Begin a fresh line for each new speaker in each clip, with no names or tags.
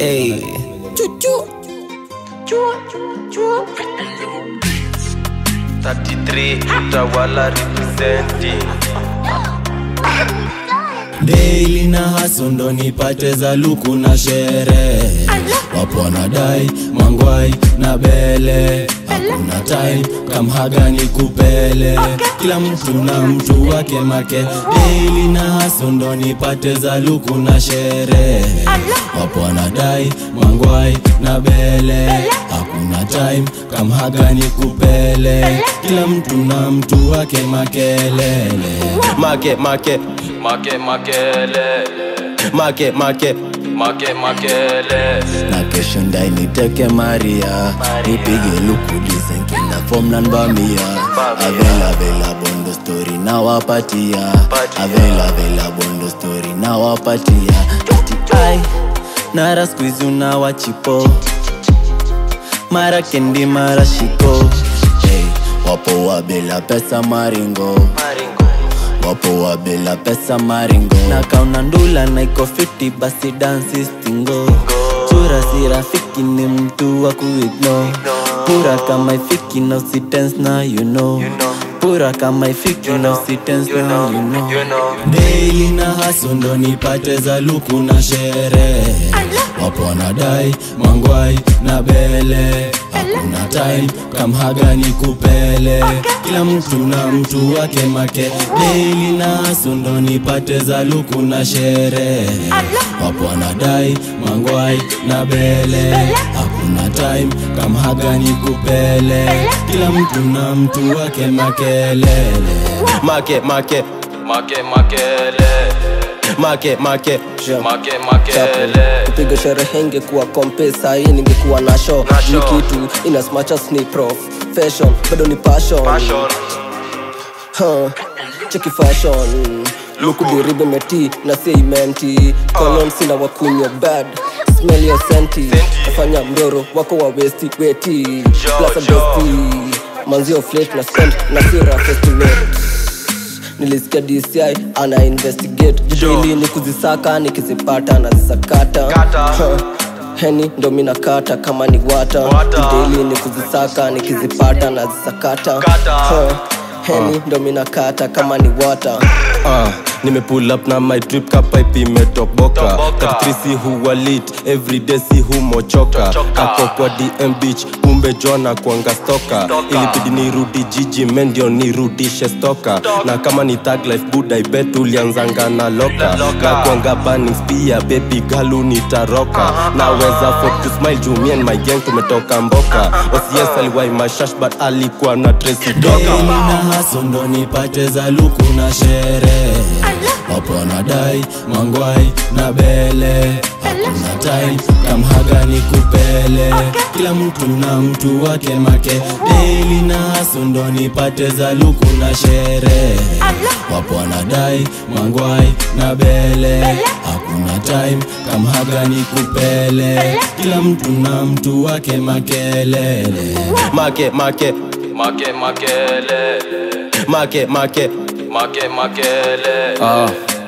Hey. Chuchu.
33 utawala representing
Daily na haso ndo nipate za luku na sherehe wapo wanadai mangwai na bele hakuna time kamhaga ni kupele kila mtu na mtu wake make Daily na haso ndo nipate za luku na sherehe wapo wanadai mangwai na bele hakuna time kamhaga ni kupele kila mtu na mtu wake makelele
make make
make makele
make make
make makele
na kesho ndai niteke maria nipige luku disenkina fom nanbamia avela vela bondo story nawapatia avela vela bondo story nawapatia ai nara skuizi unawachipo mara kendi mara shiko hey, wapo wabela pesa maringo wapo wabela pesa maringo na kauna ndula na iko fiti basi dansi stingo chura si rafiki ni mtu wa kuigno pura kama ifiki na usitens na you know pura kama ifiki na usitens na you know daily na haso ndo nipate za luku na sherehe wapo wanadai mangwai na bele hakuna time kamhaga ni kupele kila mtu na mtu wake make daily na haso ndo nipate za luku na sherehe wapo wanadai mangwai na bele hakuna time kamhaga ni kupele kila mtu na mtu wake makelele
make make
make makele
make make
make makele
kupiga sherehe ingekuwa kompe sahii ningekuwa na show
Na show.
ni kitu in as much as ni prof fashion bado ni passion,
passion
Huh. cheki fashion luku diribe meti na seimenti kolon sina wakunywa bad smell your senti nafanya mdoro wako wa westi weti plasa besti manzio flat na scent na sira festimate nilisikia dci ana investigate jibili ni kuzisaka nikizipata na zisakata
Kata.
Huh. heni ndo mina kata kama ni wata
Wata.
jideli ni kuzisaka nikizipata na zisakata
Kata.
Huh. heni ndo mina kata kama ni wata
Ah, nimepull up na my drip kapipe imetoboka
Toboka.
katrisi huwa lit everyday si humochoka
Choka.
ako kwa dm beach kumbe jona kwanga stoka
Stoka.
ilibidi nirudi jiji mendio nirudishe stoka na kama ni tag life buda ibet ulianzanga na loka
Loka.
na kwanga bannings pia baby galu nitaroka naweza afford to smile juu me and my gang tumetoka mboka ocs aliwai mashash but alikuwa na tracy
daily
doka
na haso ndo nipate za luku na sherehe wapo wanadai mangwai na bele hakuna time kamhaga ni kupele kila mtu na mtu wake make daily na haso ndo nipate za luku na sherehe wapo wanadai mangwai na bele hakuna time kamhaga ni kupele kila mtu na mtu wake makelele
make make
make makele
make make
make makele
ah,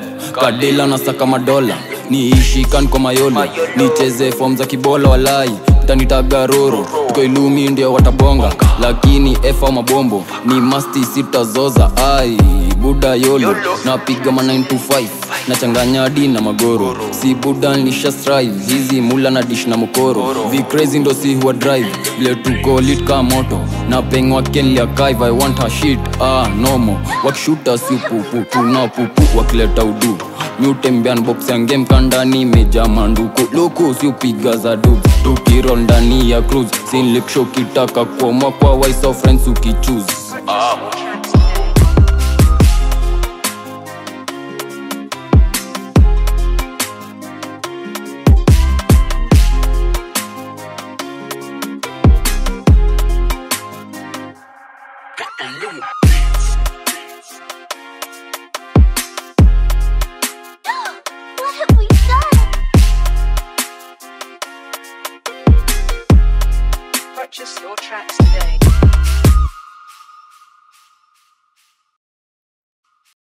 kadila na saka madola niishikan kwa mayolo nicheze fom za kibola walai tanitaga roro tuko ilumi ndio watabonga lakini efa mabombo ni masti sitazoza ai buda yolo napiga ma 925 nachanganya di na magoro si buda nisha strive hizi mula na dish na mokoro vicrazy ndo si huwa drive vile tuko lit ka moto na pengwa kenlia kaive i want her shit ah nomo wakishuta si pupu tuna pupu wakileta udu miutembean box ya game kandani imejaa manduku luku si upiga za dub tukirol ndani ya cruise sinliksho kitaka kuomwa kwa wise of friends ukichoose
ah